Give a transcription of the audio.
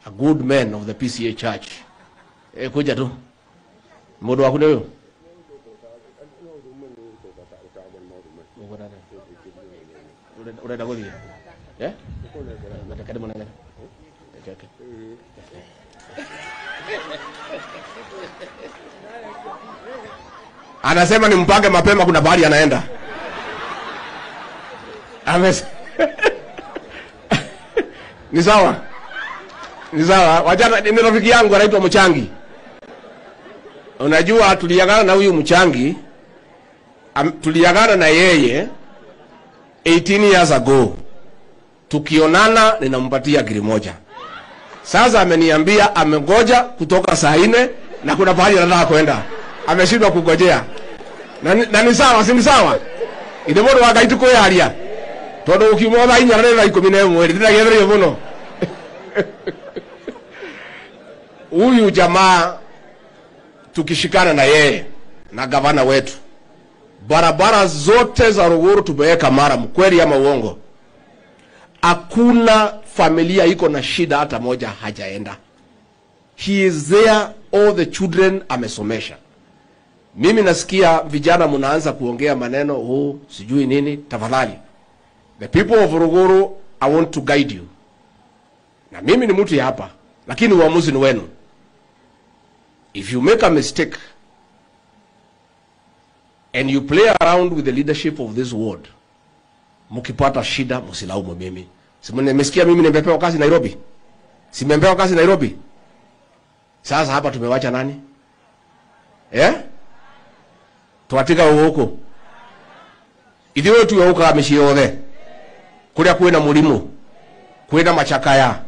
a good man of the PCA church. E, kuja tu. Mundu waku nĩ ũyũ? Ũrenda- Ũrenda gũthiĩ? Eh? Reke ndĩmũnengere. Reke, reke. Anasema ni mpange mapema, kuna bahari anaenda. Ames ni sawa, ni sawa. Wajana ni rafiki yangu anaitwa Mchangi. Unajua tuliagana na huyu Mchangi am, tuliagana na yeye 18 years ago. Tukionana ninampatia giri moja. Sasa ameniambia amengoja kutoka saa nne na kuna pahali anataka kwenda, ameshindwa kungojea na, ni- na ni sawa, si ni sawa? ithe mundu wa ngai tukwiyaria tondu ukiuma thaa inya na thaa ikumi na imwe ndiragetherio muno huyu jamaa tukishikana na yeye na gavana wetu barabara zote za Ruguru tumeweka mara, kweli ama uongo? Hakuna familia iko na shida hata moja hajaenda. He is there, all the children amesomesha. Mimi nasikia vijana mnaanza kuongea maneno huu sijui nini. Tafadhali, the people of Ruguru, I want to guide you, na mimi ni mtu ya hapa, lakini uamuzi ni wenu. If you make a mistake and you play around with the leadership of this ward, mkipata shida msilaumu mimi. Si mmesikia mimi nimepewa kazi Nairobi? Si nimepewa kazi Nairobi? Sasa hapa tumewacha nani? Eh? Twatika huko. Ithuĩ tuoka mĩciĩ yothe kũrĩa kwĩna mũrimũ kwĩna macakaya